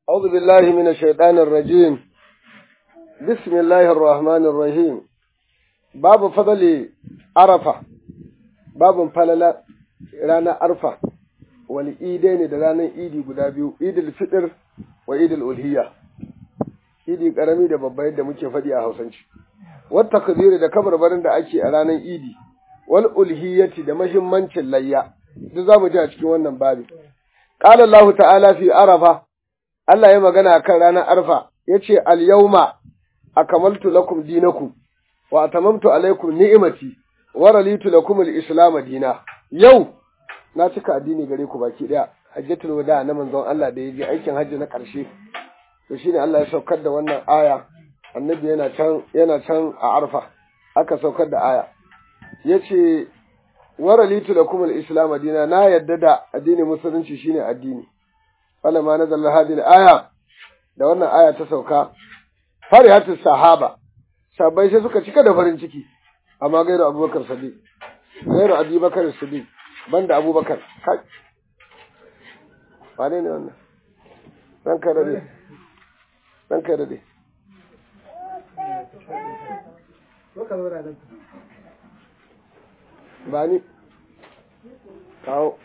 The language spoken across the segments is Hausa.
أعوذ بالله من الشيطان الرجيم بسم الله الرحمن الرحيم باب فضل عرفة باب فلل رانا عرفة والإيدين da ranar idi guda biyu idil fitr wa idil ulhiya idi karami da babba yadda muke faɗi a hausance wata kabiri da kabarbarin da ake a ranar idi wal ulhiyati da mahimmancin layya duk za mu ji a cikin wannan babi qala Allah ta'ala fi arafa Allah ya magana akan ranar arfa yace al yawma akamaltu lakum dinakum wa atamamtu alaykum ni'mati wa ralitu lakum al islam dina yau na cika addini gare ku baki daya hajjatul wada na manzon Allah da yaje aikin hajji na karshe to shine Allah ya saukar da wannan aya annabi yana can yana can a arfa aka saukar da aya yace waralitu lakum al-islam dina na yadda da addinin musulunci shine addini wala ma nazala hadhihi al-aya da wannan aya ta sauka farihatu sahaba sabai sai suka cika da farin ciki amma gairu abubakar sadiq gairu abubakar sadiq banda abubakar kai wane ne wannan dan kai dade dan kai dade ba ni kawo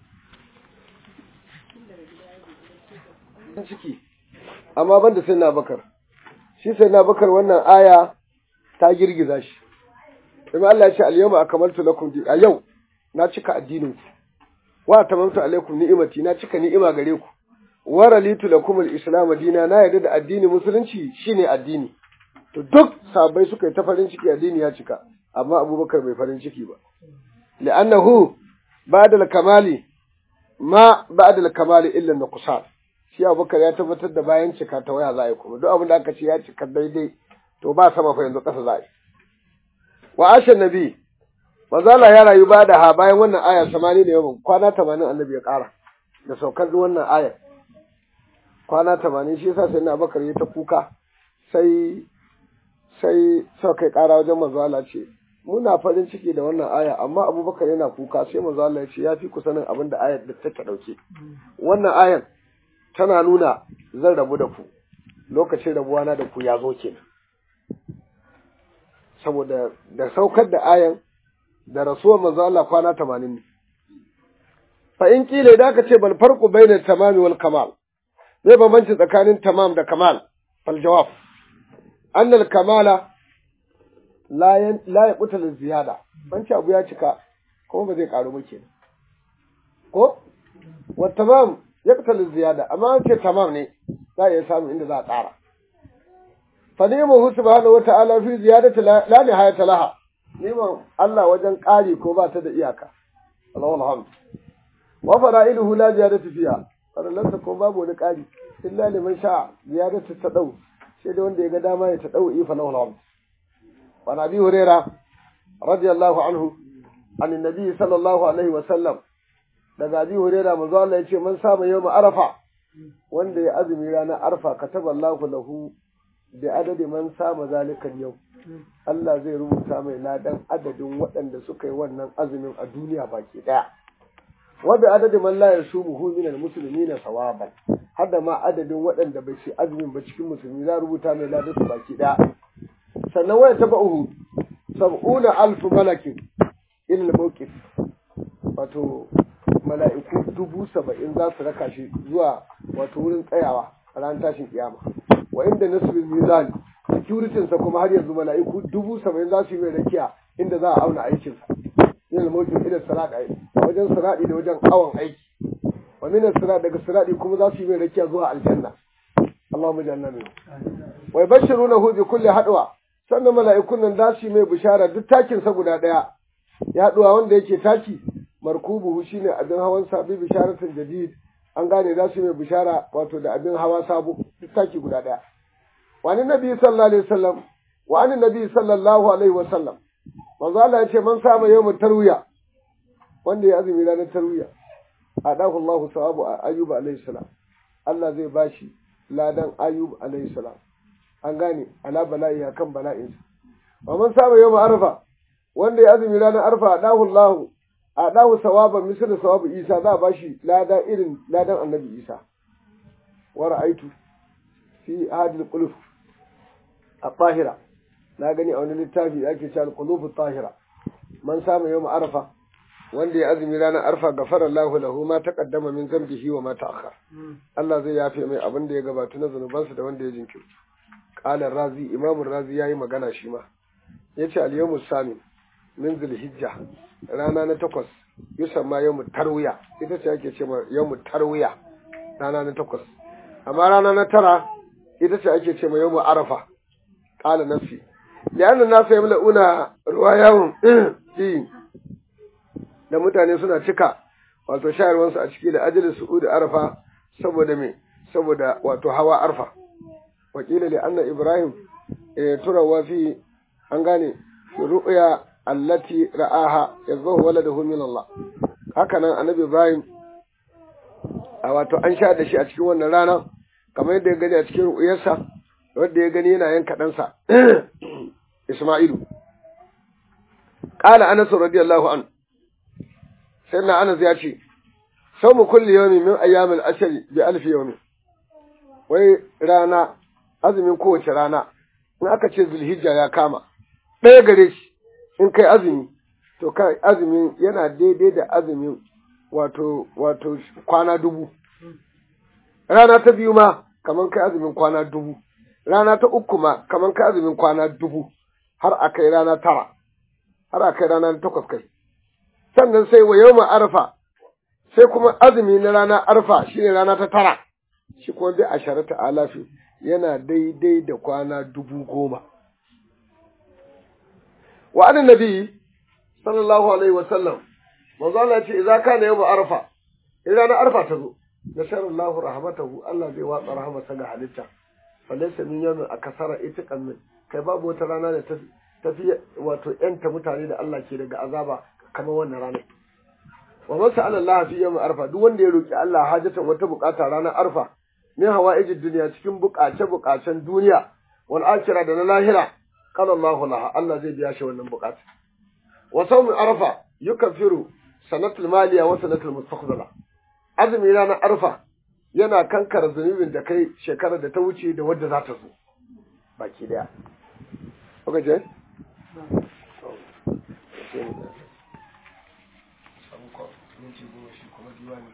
ciki amma ban da sai bakar shi sai bakar wannan aya ta girgiza shi Ibn Allah ya ce al-yawma akmaltu lakum a yau na cika addinin ku wa tamamtu alaikum ni'imati na cika ni'ima gare ku wa ralitu lakum al-islam dina na yarda da addini musulunci shine addini to duk sabai suka yi ta farin ciki addini ya cika amma abubakar bai farin ciki ba li'annahu ba'da al-kamali ma ba'da al-kamali illa nuqsan shi abubakar ya tabbatar da bayan cika ta waya za a yi kuma duk abin da aka ce ya cika daidai to ba sama fa yanzu ƙasa za a yi wa ashan nabi mazala ya rayu ba da ha bayan wannan aya samani da yawan kwana tamanin annabi ya ƙara da saukar wannan ayar kwana tamanin shi yasa sai na abubakar ya ta kuka sai sai sau kai ƙara wajen manzo Allah ce muna farin ciki da wannan aya amma abubakar yana kuka sai manzo Allah ya ce ya fi ku sanin abin da ayar da take ɗauke wannan ayar tana nuna zan rabu da ku lokacin rabuwa na da ku ya zo kenan saboda da saukar da ayan da rasuwar manzo Allah kwana 80 ne fa in kila da aka ce bal farqu baina tamami wal kamal zai bambanci tsakanin tamam da kamal fal jawab anna al kamala la yan la yaqutal ziyada banci abu ya cika kuma ba zai karu ba kenan ko wa tamam yaqtal ziyada amma an ce tamam ne za a iya samu inda za a tsara fa ni'mahu subhanahu wata'ala fi ziyadati la nihayata laha ni'man Allah wajen ƙari ko ba ta da iyaka Allahu alhamd wa fara'iluhu la ziyadati fiha farallansa ko babu wani ƙari illa liman sha ziyadatu tadau sai da wanda ya ga dama ya tadau ifa lahu alhamd wa nabi hurairah radiyallahu anhu an annabi sallallahu alaihi wa sallam daga Abi Hurairah manzo Allah yace man saba yawm Arafa wanda ya azumi ranar Arfa kataballahu lahu bi adadi man sama zalika yau Allah zai rubuta mai ladan adadin waɗanda suka yi wannan azumin a duniya baki daya wa bi adadi man la yasumuhu min almuslimina sawaban hada ma adadin waɗanda bai ci azumin ba cikin musulmi za rubuta mai ladan su baki daya sannan waya taba'uhu sab'una alf malakin ila al-mawqif wato mala'iku dubu saba'in za su raka shi zuwa wato wurin tsayawa a ran tashin kiyama wa inda nasibin mizan securitinsa kuma har yanzu mala'iku dubu saba'in za su yi mai rakiya inda za a auna aikinsa yin almokin idan sirat wajen siradi da wajen awon aiki wa minan sirat daga siradi kuma za su yi mai rakiya zuwa aljanna Allahumma janna min wa yabashshirunahu bi kulli hadwa sannan mala'ikun nan za su yi mai bishara duk takin sa guda daya ya haduwa wanda yake taki markubuhu shine abin hawan sabi bisharatin jadid an gane za su mai bishara wato da abin hawa sabo duk taki guda daya wani nabi sallallahu alaihi wasallam wa ani nabi sallallahu alaihi wasallam manzo Allah yace man sama yawmut tarwiya wanda ya azumi ranar tarwiya adahu Allahu sawabu ayyub alaihi salam Allah zai bashi ladan ayyub alaihi salam an gane ala bala'i akan bala'insa wa man sama yawm arfa wanda ya azumi ranar arfa adahu Allahu a dawo sawaban misali sawabu isa za a ba shi lada irin ladan annabi isa wa ra'aitu fi hadil qulub at-tahira na gani a wani littafi da ake cewa al-qulub at-tahira man samu yawm arafa wanda ya azumi ranar arfa gafara Allahu lahu ma taqaddama min zambihi wa ma ta'akhkhar Allah zai yafe mai abin da ya gabata na zanubansa da wanda ya jinkirta qala razi imam razi yayi magana shi ma yace al-yawm sami min zulhijja rana na takwas yusamma yawm tarwiya ita ce ake cewa yawm tarwiya rana na takwas amma rana na tara ita ce ake cewa yawm arafa qala nafsi li'anna nasu yamla'una ruwayahum fi da mutane suna cika wato shayarwansu a ciki da ajalin su'ud arfa saboda me saboda wato hawa arfa wakila li anna ibrahim turawa fi an gane ru'ya allati ra'aha yazahu waladahu min Allah haka nan annabi ibrahim a wato an sha da shi a cikin wannan rana kamar yadda ya gani a cikin ru'yarsa wanda ya gani yana yanka ɗansa isma'ilu qala anas radiyallahu anhu sai na anas ya ce sau mu kulli yawmi min ayyamil ashri bi alfi yawmi wai rana azumin kowace rana in aka ce zulhijja ya kama ɗaya gare shi in kai azumi to kai azumin yana daidai da azumin wato wato kwana dubu rana ta biyu ma kaman kai azumin kwana dubu rana ta uku ma kaman kai azumin kwana dubu har a kai rana tara har a kai rana takwas kai sannan sai wa yau arfa sai kuma azumi na rana arfa shine rana ta tara shi kuma bi asharata alafi yana daidai da kwana dubu goma wa anan nabi sallallahu alaihi wa sallam manzo Allah ce idza kana yawm arfa in ranar arfa ta zo nasarallahu rahmatahu Allah zai watsa rahmatsa ga halitta falaysa min yawmin akasara itiqan min kai babu wata rana da tafi wato yanta mutane da Allah ke daga azaba kamar wannan ranar. Wa masa Allah fi yawm arfa duk wanda ya roki Allah hajatan wata bukata ranar arfa min hawaijid duniya cikin bukace bukacen duniya wal akhirah da na lahira qala Allahu laha Allah zai biya shi wannan bukata. Wa sawm arfa yukaffiru sanatul maliya wa sanatul mustaqbala. Azumi ranar arfa yana kankara zunubin da kai shekarar da ta wuce da wadda za ta zo. Baki daya. Okay, Jay? minti goma shi kuma diwani